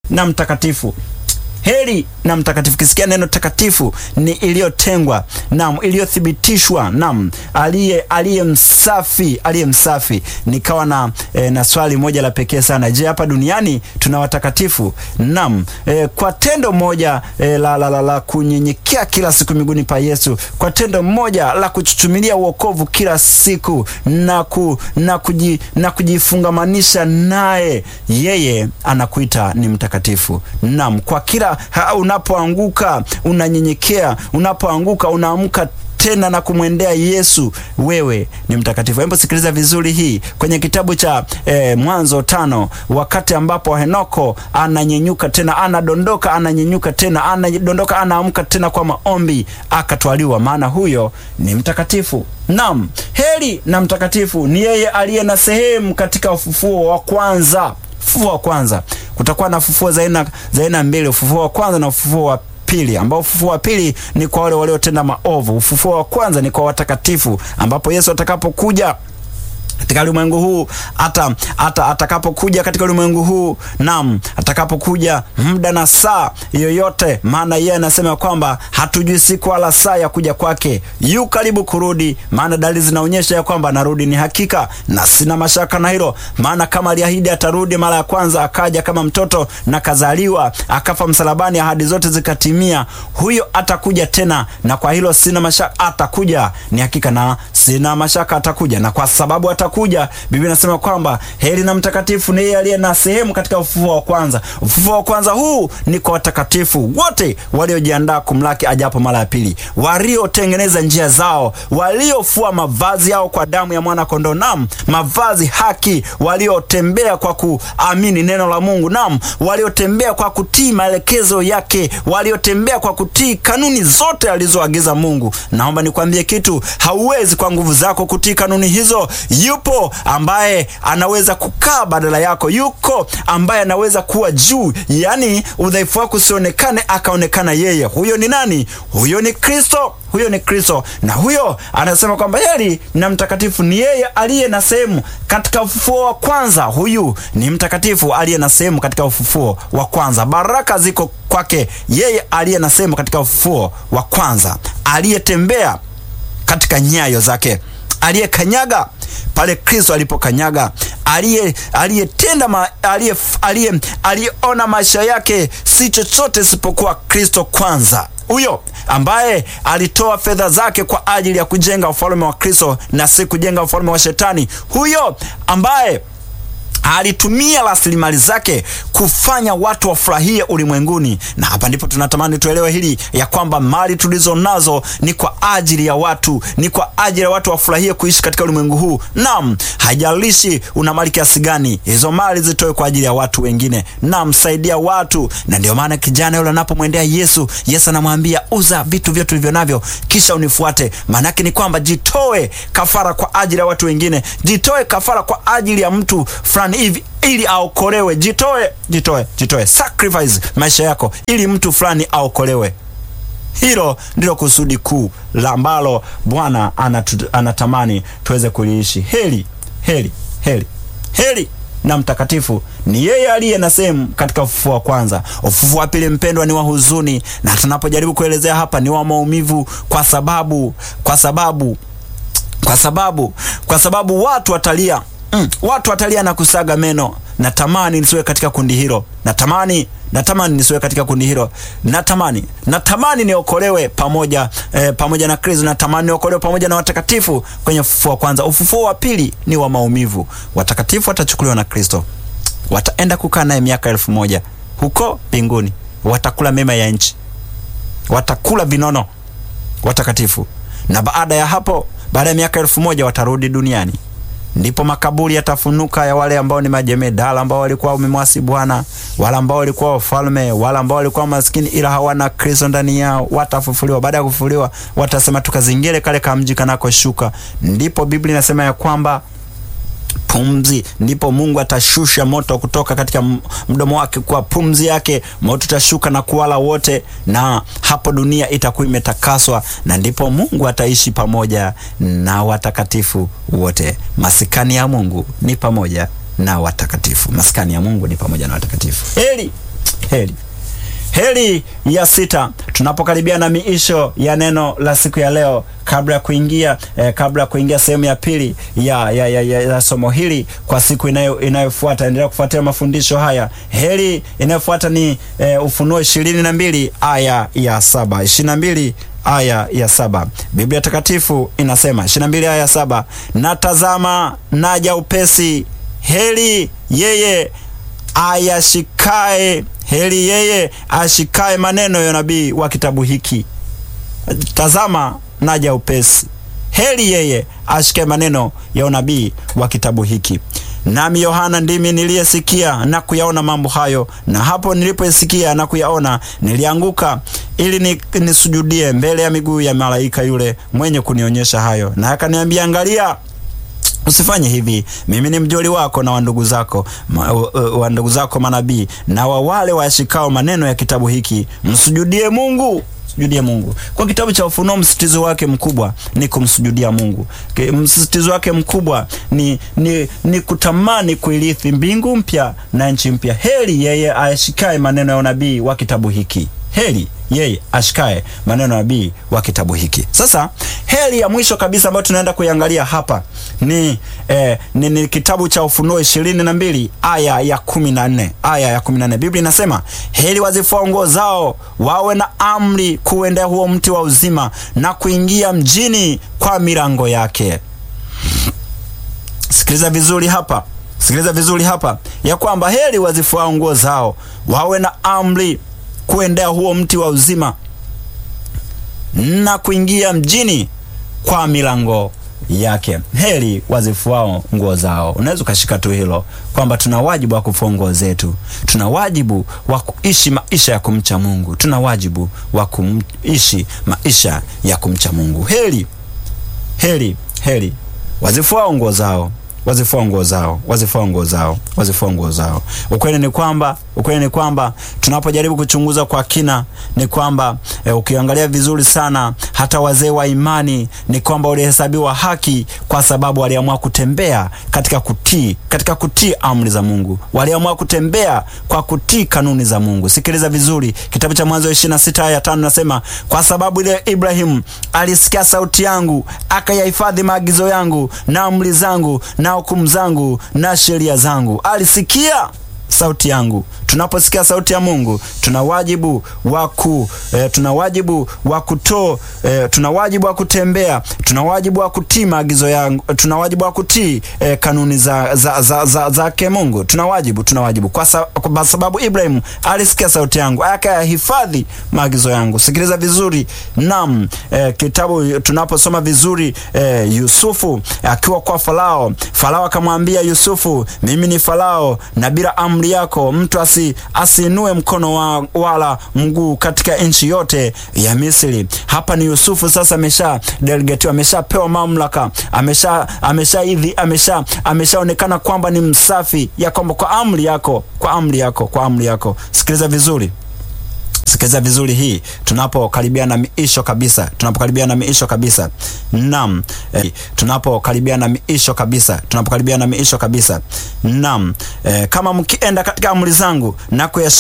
na mtakatifu heri na mtakatifu. Kisikia neno takatifu ni iliyotengwa, nam, iliyothibitishwa, nam, aliye aliye msafi, aliye msafi. Nikawa na e, na swali moja la pekee sana. Je, hapa duniani tuna watakatifu? Nam, e, kwa tendo moja e, la, la, la, la kunyenyekea kila siku miguuni pa Yesu, kwa tendo moja la kuchuchumilia uokovu kila siku na, ku, na, kuji, na kujifungamanisha naye, yeye anakuita ni mtakatifu. Nam, kwa kila Ha, unapoanguka unanyenyekea, unapoanguka unaamka tena na kumwendea Yesu, wewe ni mtakatifu. Hebu sikiliza vizuri hii kwenye kitabu cha eh, Mwanzo tano, wakati ambapo Henoko ananyenyuka tena, anadondoka, ananyenyuka tena, anadondoka, anaamka tena kwa maombi, akatwaliwa, maana huyo ni mtakatifu. Naam, heri na mtakatifu ni yeye aliye na sehemu katika ufufuo wa kwanza. Ufufuo wa kwanza kutakuwa na ufufuo za aina za aina mbili, ufufuo wa kwanza na ufufuo wa pili, ambao ufufuo wa pili ni kwa wale waliotenda maovu. Ufufuo wa kwanza ni kwa watakatifu, ambapo Yesu atakapokuja katika ulimwengu huu hata hata atakapokuja katika ulimwengu huu, naam, atakapokuja muda na saa yoyote, maana yeye anasema kwamba hatujui siku wala saa ya kuja kwake. Yu karibu kurudi, maana dalili zinaonyesha ya kwamba anarudi. Ni hakika na sina mashaka na hilo, maana kama aliahidi atarudi mara ya kwanza, akaja kama mtoto na kazaliwa, akafa msalabani, ahadi zote zikatimia, huyo atakuja tena, na kwa hilo sina mashaka, atakuja. Ni hakika na sina mashaka, atakuja, na kwa sababu atakuja kuja Biblia inasema kwamba heri na mtakatifu ni yeye aliye na sehemu katika ufufuo wa kwanza. Ufufuo wa kwanza huu ni kwa watakatifu wote waliojiandaa kumlaki ajapo mara ya pili, waliotengeneza njia zao, waliofua mavazi yao kwa damu ya mwana kondoo, nam mavazi haki, waliotembea kwa kuamini neno la Mungu, nam waliotembea kwa kutii maelekezo yake, waliotembea kwa kutii kanuni zote alizoagiza Mungu. Naomba nikwambie kitu, hauwezi kwa nguvu zako kutii kanuni hizo. Yupo ambaye anaweza kukaa badala yako, yuko ambaye anaweza kuwa juu, yaani udhaifu wako usionekane, akaonekana yeye. Huyo ni nani? Huyo ni Kristo, huyo ni Kristo. Na huyo anasema kwamba heri na mtakatifu ni yeye aliye na sehemu katika ufufuo wa kwanza. Huyu ni mtakatifu aliye na sehemu katika ufufuo wa kwanza. Baraka ziko kwake yeye aliye na sehemu katika ufufuo wa kwanza, aliyetembea katika nyayo zake, aliyekanyaga pale Kristo alipokanyaga, aliye aliyetenda aliye aliyeona maisha yake si chochote isipokuwa Kristo kwanza, huyo ambaye alitoa fedha zake kwa ajili ya kujenga ufalme wa Kristo na si kujenga ufalme wa Shetani, huyo ambaye alitumia rasilimali zake kufanya watu wafurahie ulimwenguni. Na hapa ndipo tunatamani tuelewe hili ya kwamba mali tulizo nazo ni kwa ajili ya watu, ni kwa ajili ya watu wafurahie kuishi katika ulimwengu huu. Naam, haijalishi una mali kiasi gani, hizo mali zitoe kwa ajili ya watu wengine. Naam, saidia watu. Na ndio maana kijana yule anapomwendea Yesu, Yesu anamwambia uza vitu vyote ulivyo navyo, kisha unifuate. Maana yake ni kwamba jitoe kafara kwa ajili ya watu wengine, jitoe kafara kwa ajili ya mtu fulani hivi ili aokolewe. Jitoe, jitoe, jitoe, sacrifice maisha yako ili mtu fulani aokolewe. Hilo ndilo kusudi kuu la ambalo Bwana anatamani tuweze kuliishi. Heri, heri, heri, heri na mtakatifu ni yeye aliye na sehemu katika ufufuo wa kwanza. Ufufuo wa pili, mpendwa, ni wa huzuni, na tunapojaribu kuelezea hapa ni wa maumivu, kwa sababu kwa sababu kwa sababu kwa sababu watu watalia Mm, watu watalia na kusaga meno. Natamani nisiwe katika kundi hilo, natamani natamani nisiwe katika kundi hilo, natamani natamani niokolewe pamoja eh, pamoja na Kristo, natamani niokolewe pamoja na watakatifu kwenye ufufuo wa kwanza. Ufufuo wa pili ni wa maumivu. Watakatifu watachukuliwa na Kristo, wataenda kukaa naye miaka elfu moja huko mbinguni, watakula mema ya nchi, watakula vinono watakatifu, na baada ya hapo, baada ya miaka elfu moja watarudi duniani ndipo makaburi yatafunuka ya wale ambao ni majemedala ambao walikuwa wamemwasi Bwana, wale ambao walikuwa wafalme, wale ambao walikuwa maskini ila hawana Kristo ndani yao, watafufuliwa. Baada ya kufufuliwa, watasema tukazingire kale kamji kanakoshuka. Ndipo Biblia inasema ya kwamba pumzi, ndipo Mungu atashusha moto kutoka katika mdomo wake, kwa pumzi yake moto utashuka na kuwala wote, na hapo dunia itakuwa imetakaswa, na ndipo Mungu ataishi pamoja na watakatifu wote. Maskani ya Mungu ni pamoja na watakatifu, maskani ya Mungu ni pamoja na watakatifu. Heri heri. Heri ya sita, tunapokaribia na miisho ya neno la siku ya leo, kabla ya kuingia eh, kabla ya kuingia sehemu ya pili ya, ya, ya, ya, ya somo hili kwa siku inayo inayofuata, endelea kufuatia mafundisho haya. Heri inayofuata ni eh, Ufunuo ishirini na mbili aya ya saba ishirini na mbili aya ya saba Biblia Takatifu inasema ishirini na mbili aya ya saba na tazama, naja upesi, heri yeye ayashikae heri yeye ashikae maneno ya nabii wa kitabu hiki. Tazama naja upesi, heri yeye ashikae maneno ya unabii wa kitabu hiki. Nami Yohana ndimi niliyesikia na kuyaona mambo hayo, na hapo nilipoisikia na kuyaona nilianguka ili ni, nisujudie mbele ya miguu ya malaika yule mwenye kunionyesha hayo, na akaniambia, angalia Usifanye hivi. Mimi ni mjoli wako na wa ndugu zako wa ndugu zako manabii na wa wale washikao maneno ya kitabu hiki, msujudie Mungu. Sujudie Mungu. Kwa kitabu cha Ufunuo, msisitizo wake mkubwa ni kumsujudia Mungu. Msisitizo wake mkubwa ni, ni, ni kutamani kuirithi mbingu mpya na nchi mpya. Heri yeye ashikae maneno ya unabii wa kitabu hiki. Heri yeye ashikae maneno ya nabii wa kitabu hiki. Sasa heri ya mwisho kabisa ambayo tunaenda kuiangalia hapa ni, eh, ni, ni kitabu cha Ufunuo ishirini na mbili aya ya kumi na nne aya ya kumi na nne Biblia inasema heri wazifua nguo zao wawe na amri kuendea huo mti wa uzima na kuingia mjini kwa milango yake. Sikiliza vizuri hapa, sikiliza vizuri hapa ya kwamba heri wazifua nguo zao wawe na amri kuendea huo mti wa uzima na kuingia mjini kwa milango yake. Heri wazifuao nguo zao. Unaweza ukashika tu hilo kwamba tuna wajibu wa kufua nguo zetu, tuna wajibu wa kuishi maisha ya kumcha Mungu, tuna wajibu wa kuishi maisha ya kumcha Mungu. Heri, heri, heri wazifuao nguo zao wazifua nguo zao, wazifua nguo zao, wazifua nguo zao. Ukweli ni kwamba, ukweli ni kwamba tunapojaribu kuchunguza kwa kina ni kwamba e, ukiangalia vizuri sana hata wazee wa imani ni kwamba walihesabiwa haki kwa sababu waliamua kutembea katika kutii, katika kutii amri za Mungu. Waliamua kutembea kwa kutii kanuni za Mungu. Sikiliza vizuri, kitabu cha Mwanzo 26 aya 5 nasema, kwa sababu ile Ibrahimu alisikia sauti yangu, akayahifadhi maagizo yangu na amri zangu na hukumu zangu na sheria zangu. Alisikia sauti yangu. Tunaposikia sauti ya Mungu tuna wajibu wa ku eh, tuna wajibu wa kuto eh, tuna wajibu wa kutembea, tuna wajibu wa kutii maagizo yangu, tuna wajibu wa kutii eh, kanuni za za za, za, za ke Mungu. Tuna wajibu, tuna wajibu kwa, sa, kwa sababu Ibrahim alisikia sauti yangu akayahifadhi maagizo yangu. Sikiliza vizuri. Naam, eh, kitabu tunaposoma vizuri eh, Yusufu akiwa eh, kwa Farao, Farao akamwambia Yusufu, mimi ni Farao na bila amri yako mtu asi asiinue mkono wa, wala mguu katika nchi yote ya Misri. Hapa ni Yusufu sasa amesha delegatiwa, ameshapewa mamlaka, amesha amesha hivi amesha ameshaonekana kwamba ni msafi, ya kwamba kwa amri yako, kwa amri yako, kwa amri yako. Sikiliza vizuri. Sikiliza vizuri hii, tunapokaribia na miisho kabisa, tunapokaribia na miisho kabisa. Naam, eh, tunapokaribia na miisho kabisa, tunapokaribia na miisho kabisa. Naam, eh, kama mkienda katika amri zangu na